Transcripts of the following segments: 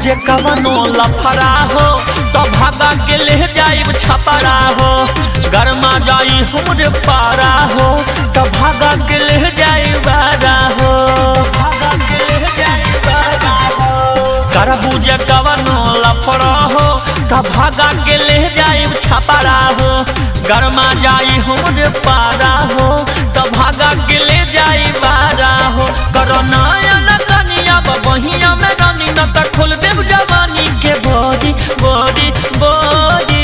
बुझे कवनो लफड़ा हो तो भागा के ले जाइब छपरा हो गरमा जाई हमरे पारा हो तो भागा के ले जाई बारा हो भागा के ले जाई बारा हो कर बुझे कवनो लफड़ा हो तो भागा के ले जाइब छपरा हो गरमा जाई हमरे पारा हो तो भागा के ले जाई बारा हो करो नयन कनिया बहिया में रानी न त खोल देव जवानी के बोरी बोरी बोरी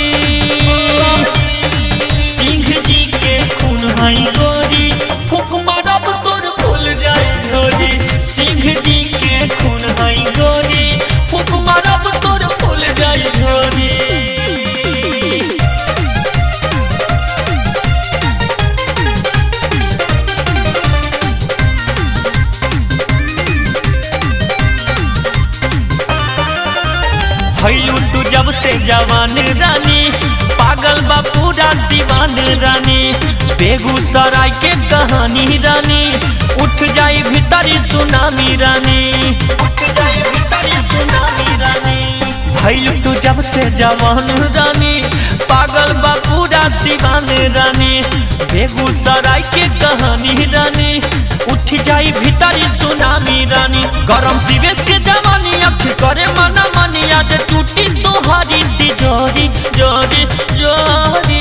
सिंह जी के खून हई गोरी फूक मारब तोर भूल जाई गोरी सिंह जी के खून हई गोरी फूक मारब तोर भूल जाई गोरी भैलू तू जब से जवान रानी पागल बा पूरा दीवान रानी बेगूसराय के कहानी रानी उठ जाई भीतरी सुनामी रानी उठ जाई भीतरी सुनामी रानी भैलू तू जब से जवान रानी पागल बा पूरा दीवान रानी बेगूसराय के कहानी रानी उठ जाई भीतरी सुनामी रानी गरम सिवेश के जवानी अख करे मना मनी आज टूटी तोहारी तिजोरी जोरी जोरी